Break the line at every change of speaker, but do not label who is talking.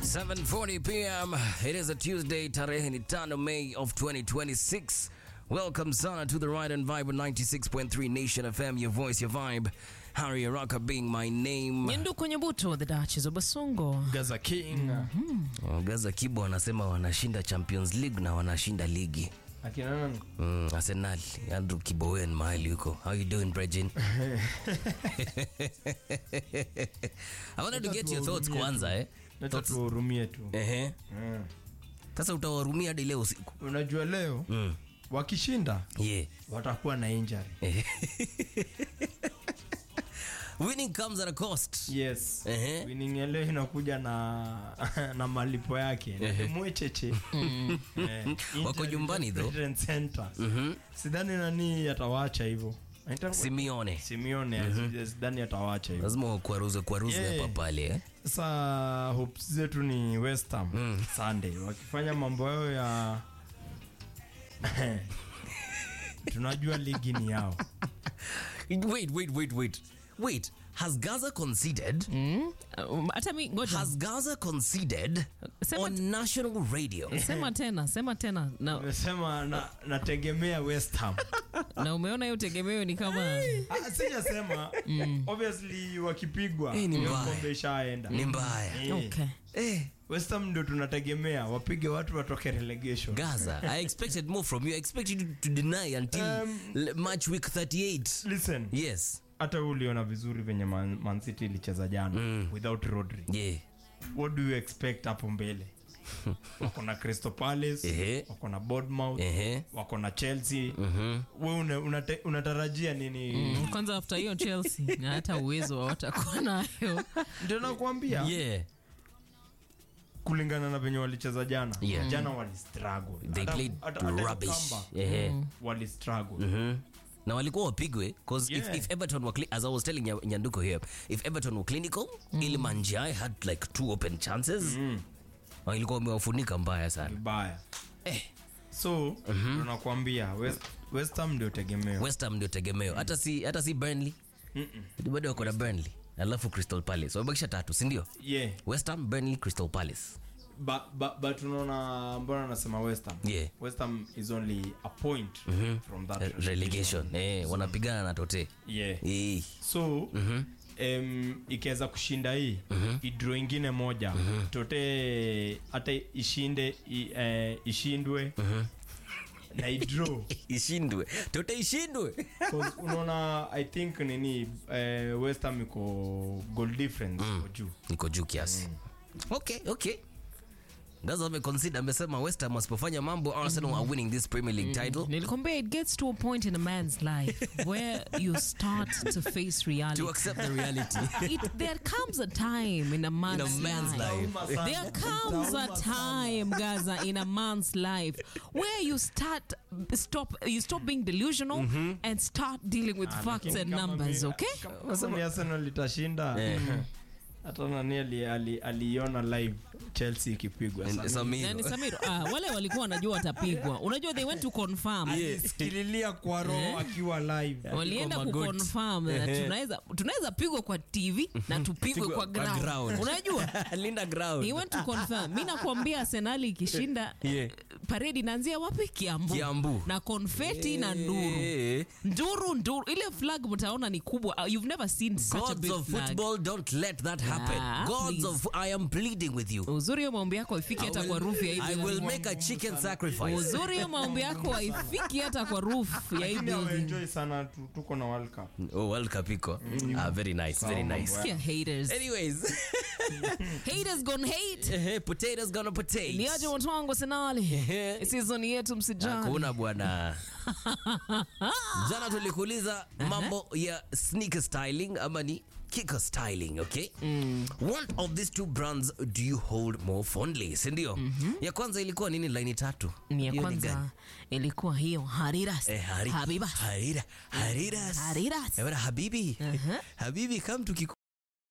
7:40 p.m. It is a Tuesday, tarehe ni tano May of 2026. Welcome sana to the Ride and Vibe on 96.3 Nation FM, your voice, your vibe. Harry Araka being my name.
Nyendu kwenye buto, the Duchess of Basongo.
Gaza King.
Oh, Gaza Kibo anasema wanashinda Champions League na wanashinda ligi.
Akina nani?
Mm, Arsenal, Andrew Kibowen mahali huko. How you doing, Bregin? I wanted to get your thoughts kwanza eh.
Acha
Thoughts.
tuhurumie tu.
Ehe.
Mm.
Sasa utawahurumia hadi leo usiku.
Unajua leo
Mm.
wakishinda
Yeah.
watakuwa na injury.
Winning comes at a cost.
Yes.
Ehe.
Winning ya leo inakuja na na malipo yake. Na mwecheche. Eh,
Wako
injury
nyumbani though.
Veteran Center. Sidhani nani atawaacha hivyo. Anaitwa-
Simeone.
Simeone sidhani atawaacha hivyo.
Lazima wakwaruze kwaruze
Yeah.
hapa pale eh.
Sasa hopes zetu ni West Ham Sunday wakifanya mambo yao ya tunajua ligi ni yao.
Wait, wait, wait, wait. Wait, has Gaza conceded?
Um, Hata mi ngoja.
Has Gaza conceded
Sema
on national radio?
Sema tena, sema tena. Na,
Nimesema na, nategemea West Ham.
na umeona hiyo tegemeo ni kama
Ah, Sijasema obviously wakipigwa
Eh, ni
hiyo
mbaya.
kombe ishaenda.
Ni mbaya.
Eh,
okay.
Eh,
West Ham ndio tunategemea wapige watu watoke relegation.
Gaza, I expected more from you. I expected you to deny until
Um,
l- match week 38.
Listen,
Yes.
hata wewe uliona vizuri venye Man, Man City ilicheza jana without Rodri.
Yeah.
what do you expect hapo mbele wako na crystal palace
Ehe.
wako na bournemouth
Ehe.
wako na chelsea we una, unate, unatarajia nini
Kwanza after hiyo Chelsea na hata uwezo watakuwa nayo.
ndio nakwambia
Yeah.
kulingana na venye walicheza jana
Yeah.
jana walistruggle
They
Hata-
played
hata- hata hiyo
rubbish.
comeback,
Ehe.
walistruggle
Mhm. na walikuwa wapigwe cause
Yeah.
if, if everton were cli- as i was telling Nya- nyanduko here if everton were clinical mm. iliman Ndiaye had like two open chances mm. ilikuwa wamewafunika mbaya sana
vibaya
eh,
so tunakwambia west, west ham ndio tegemeo
west ham ndio tegemeo hata si hata si burnley bado wako na burnley alafu crystal palace wamebakisha tatu sindio
yeah
west ham burnley crystal palace
but, but, but unaona mbona anasema west ham
Yeah.
west ham is only a point from that
Eh, relegation eh, wanapigana na tote
yeah
eh.
so um, ikiweza kushinda hii idro ingine moja tote hata ishinde i, eh, ishindwe na idro
ishindwe tote ishindwe
unaona i think nini eh, west ham iko goal difference iko juu
niko juu kiasi okay okay gaza ameconsider amesema west ham wasipofanya mambo arsenal are winning this premier league title
Nilikwambia it gets to a point in a man's life where you start to face reality.
to accept the reality
It, there comes a time in a man's,
in a man's
life.
life
There comes a time, Gaza, in a man's life where you start stop you stop being delusional and start dealing with facts
Lakini
and
kama
numbers,
mi-
okay?
kama- kama ni arsenal itashinda hata nani ali- ali- aliona live chelsea ikipigwa
And
sana.
Samiro.
Nani Samiro? Ah, wale walikuwa wanajua watapigwa. Unajua they went to confirm.
alisikililia kwa roho akiwa live
walienda
Kwa magoti.
kuconfirm na
Ehe.
tunaweza tunaweza pigwa kwa tv na tupigwe kwa ground unajua
linda ground
he went to confirm mi nakwambia arsenali ikishinda
Yeah.
paredi inaanzia wapi kiambu,
Kiambu.
na konfeti na nduru
Eh.
nduru nduru ile flag mtaona ni kubwa Uh, you've never seen such a
gods
big
of
flag
football don't let that happen
Ah,
gods
please.
of i am pleading with you
uzuri hiyo maombi yako haifiki hata kwa rufu ya hii
i will
building.
make a chicken sacrifice
uzuri hiyo maombi yako haifiki hata kwa roof ya hii
Lakini
building
ameenjoy sana tu- tuko na world cup
oh world cup iko ah very nice very
Sawa,
nice
mambo
Sikia haters
anyways
haters gonna hate
eh, potatoes gonna potato
liaje watu wangu senali season yetu msijali
hakuna bwana jana tulikuuliza mambo ya sneaker styling ama ni kicker styling okay what of these two brands do you hold more fondly sindio ya kwanza ilikuwa nini laini tatu
ni ya
Hiyo gani?
kwanza ilikuwa hiyo hariras
Eh, hari,
habiba
harira hariras
Hariras.
Eh, bwana, habibi
Uh-huh.
habibi kam